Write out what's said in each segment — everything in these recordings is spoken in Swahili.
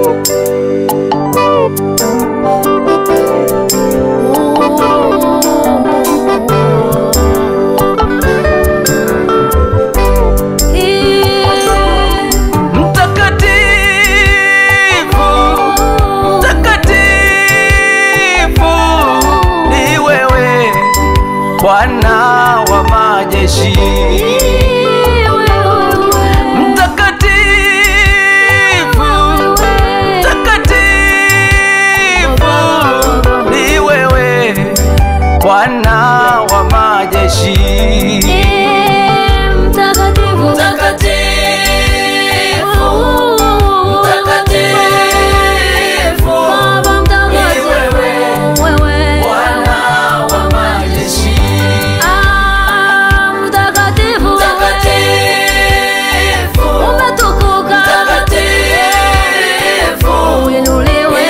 Mtakatifu, mtakatifu ni wewe Bwana wa majeshi. Mtakatifu, mtakatifu ni wewe Bwana wa majeshi. Mtakatifu, Mtakatifu, mtakatifu Baba mtakatifu, wewe Bwana wa majeshi. Ah, mtakatifu, Mtakatifu, umetukuka, mtakatifu uinuliwe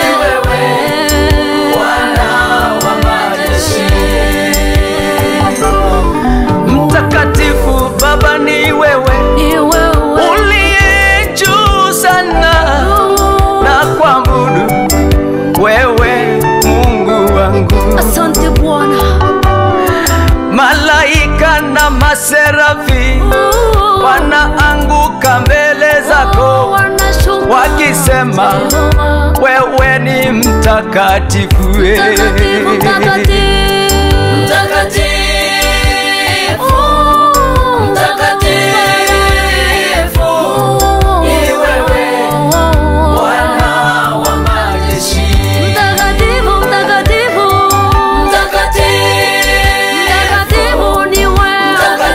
Bwana wa majeshi. Mtakatifu Baba ni wewe Ni wewe uliye juu sana na kuabudu wewe Mungu wangu. Asante Bwana, Malaika na maserafi wanaanguka mbele zako wanashuka wakisema wewe ni mtakatifu. Mtakatifu, mtakatifu, Mtakatifu, mtakatifu ni wewe Bwana wa majeshi. Mtakatifu, mtakatifu, mtakatifu ni wewe.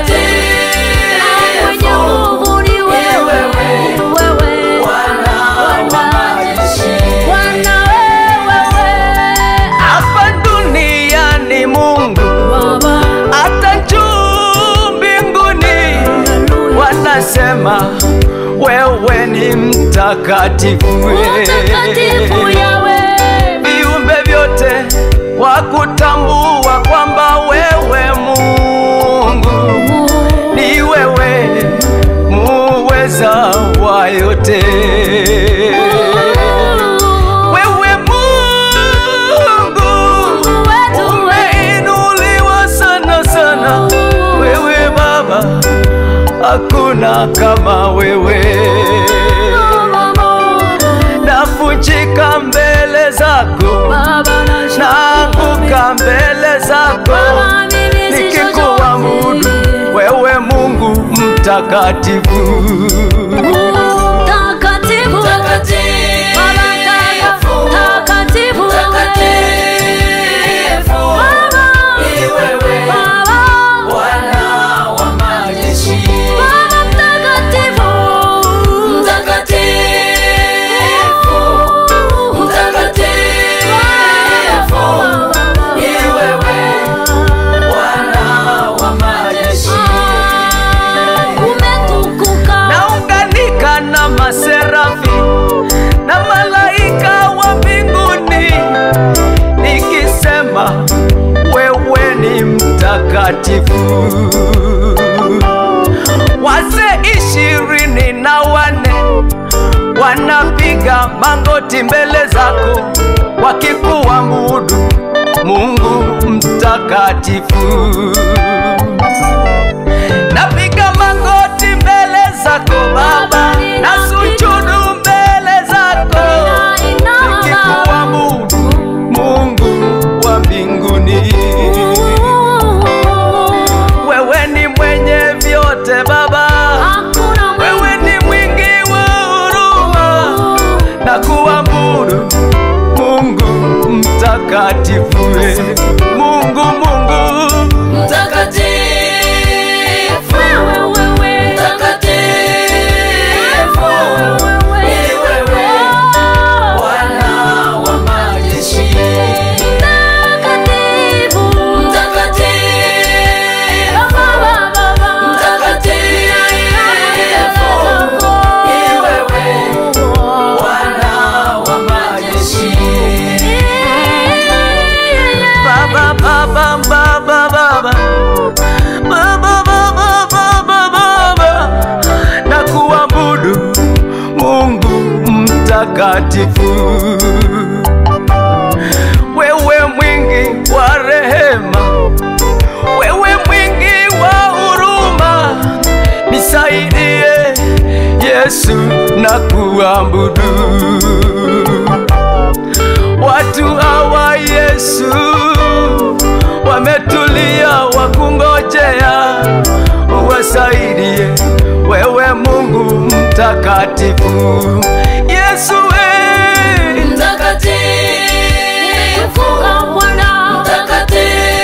Mwenye nguvu ni wewe. Wewe. Bwana wa majeshi. Bwana wewe. Hapa duniani Mungu Baba. hata juu mbinguni wanasema wewe ni mtakatifu. Mtakatifu Yahweh. Viumbe vyote wakutambua kwamba wewe Mungu ni wewe muweza wa yote. Wewe Mungu wetu umeinuliwa sana sana, wewe Baba, hakuna kama wewe. Navunjika mbele zako, Baba nashukuru. naanguka mbele zako, Baba, mimi si nikikuabudu chochote. wewe Mungu mtakatifu. Mtakatifu. Baba mtakatifu. Mtakatifu. Baba. Baba. Baba mtakatifu. Umetukuka. Naunganika na maserafi na malaika wa mbinguni nikisema wewe ni mtakatifu. Wazee ishirini na wane wanapiga magoti mbele zako wakikuabudu Mungu mtakatifu. Napiga magoti mbele zako Baba, na sujudu mbele zako nikikuabudu Mungu wa mbinguni. Wewe ni mwenye vyote Baba, wewe ni mwingi wa huruma na kuabudu Mungu mtakatifu, we. Mungu Mungu mtakatifu, mtakatifu ni wewe Bwana wa majeshi, mtakatifu ni wewe Bwana wa majeshi. mtakatifu, wewe mwingi wa rehema, wewe mwingi wa huruma, nisaidie Yesu na kuabudu. Watu hawa Yesu wametulia wakungojea, uwasaidie wewe Mungu mtakatifu. Yesu we, Mtakatifu, Nimefunga Bwana. mtakatifu,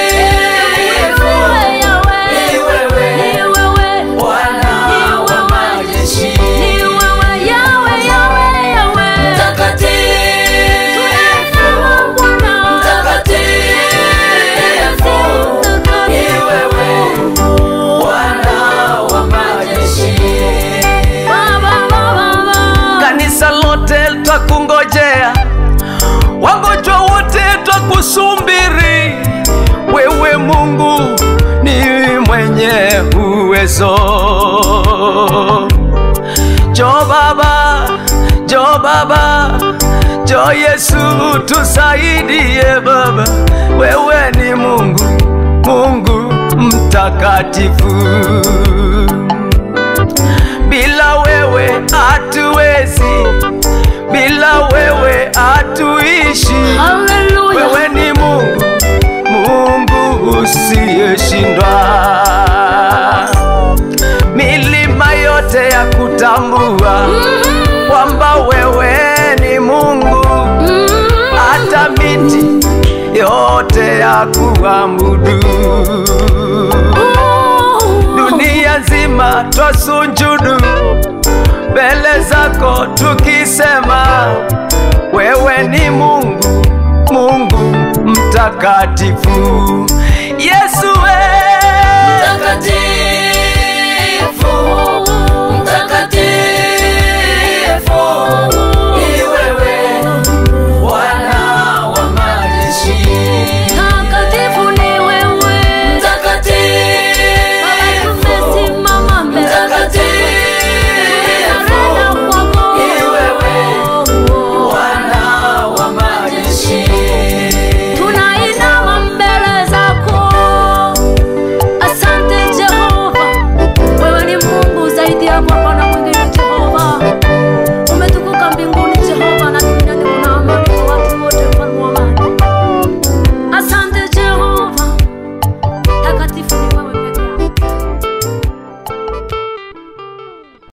Wewe Yawe. ni wewe, Ni wewe. Bwana wa majeshi. Ni wewe Yawe, Yawe, Yawe. Mtakatifu, Nimefunga Bwana. mtakatifu, ni wewe, Bwana wa majeshi. Baba, Baba, Baba. kanisa lote twakungojea, wagonjwa wote twakusumbiri. Wewe Mungu ni mwenye uwezo. Jo Baba, jo Baba, jo Yesu tusaidie Baba, wewe ni Mungu, Mungu mtakatifu bila wewe hatuwezi, bila wewe hatuishi. Hallelujah. Wewe ni Mungu, Mungu usiyeshindwa. Milima yote ya kutambua kwamba wewe ni Mungu, hata miti yote ya kuabudu dunia nzima twasunjudu mbele zako tukisema wewe ni Mungu, Mungu mtakatifu. Yesu